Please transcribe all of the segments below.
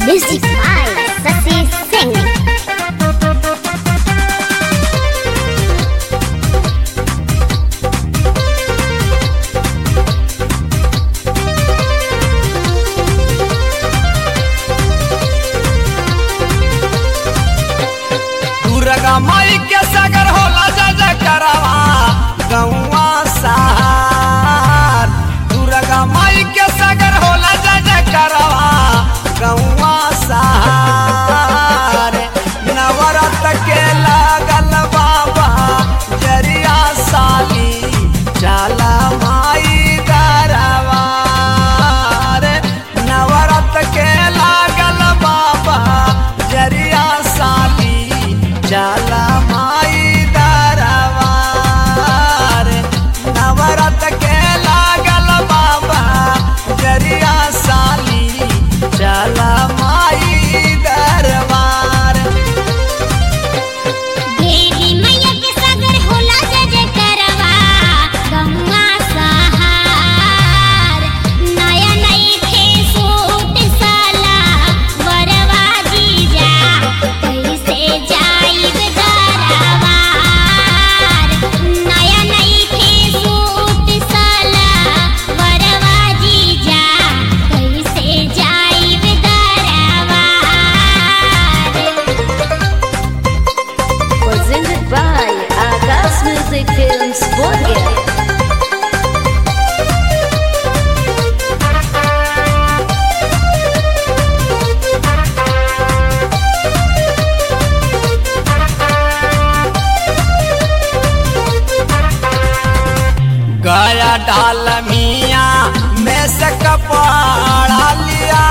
Music by Sasi Singh. Durga माई के सागर होला जय जय करवा गौवा सहार दुर्गा माई के सागर होला जय जय करवा गौवा सहार नवरत के लागल बाबा जरिया साली चला माई दरबार नवरत के लागल बाबा जरिया साली चला माई दरबार नवरत के लागल बाबा जरिया साली चला माई दरबार देवी मैया के सागर होला जय जय करवा गौवा सहार नया नई खे सूट साला वरवा जीजा कैसे जाइब दरबार नया नई खे सूट साला वरवा जीजा कैसे जाइब दरबार Presented by Agas Music Films Bolger. गया डाल मिया में से कपड़ा लिया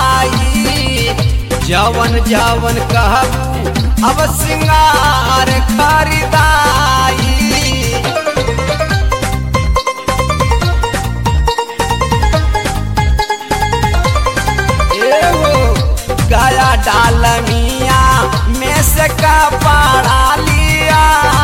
जवन जवन कहबू अब सिंगार खरीदाई एहो गया डाल मिया में से कपड़ा लिया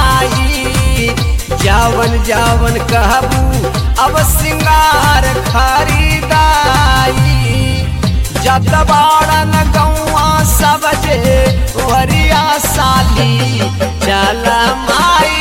जावन जावन कहबू अब सिंगार खरीदाई जत बाड़न गौआ सब जे वरिया साली चल माई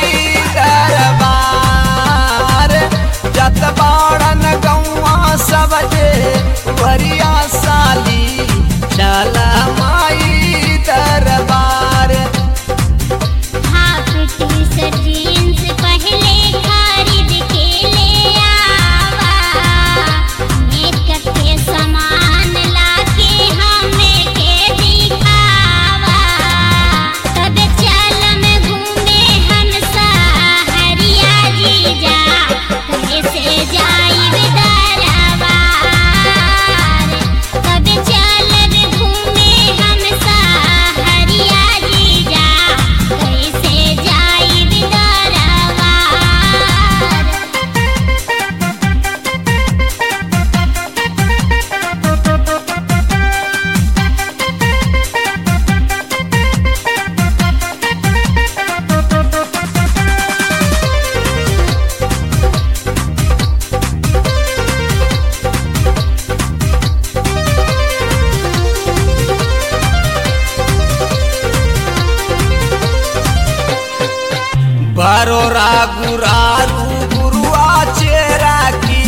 दरबार जत बाड़न गौआ सब जे वरिया साली चल माई दरबार हाफ टी-शर्ट जीन्स पहले खरीद के ले आवा मेकअप के सामान लाके हमें के दिखावा तब चलम घूमे हम सहरिया जीजा कैसे जाइब दरबार तब चलब घूमे हम सहरिया जीजा कैसे जाइब दरबार बरोरा गुरारू गुरुआ चेरा की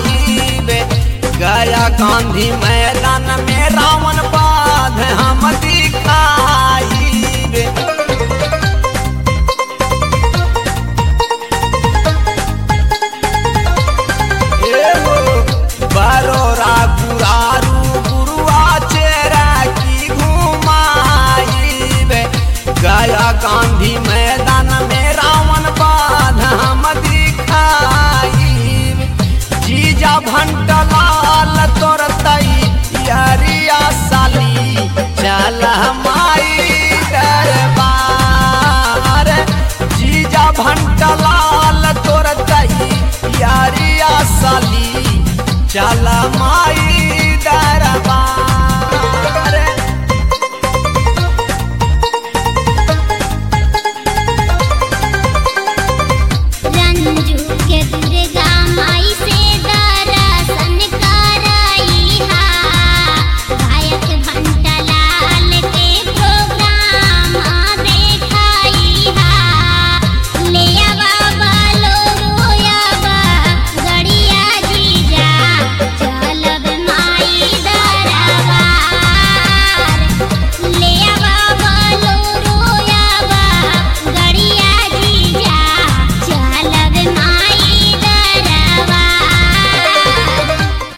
घुमाई गया गांधी मैदान में रावण बाध हम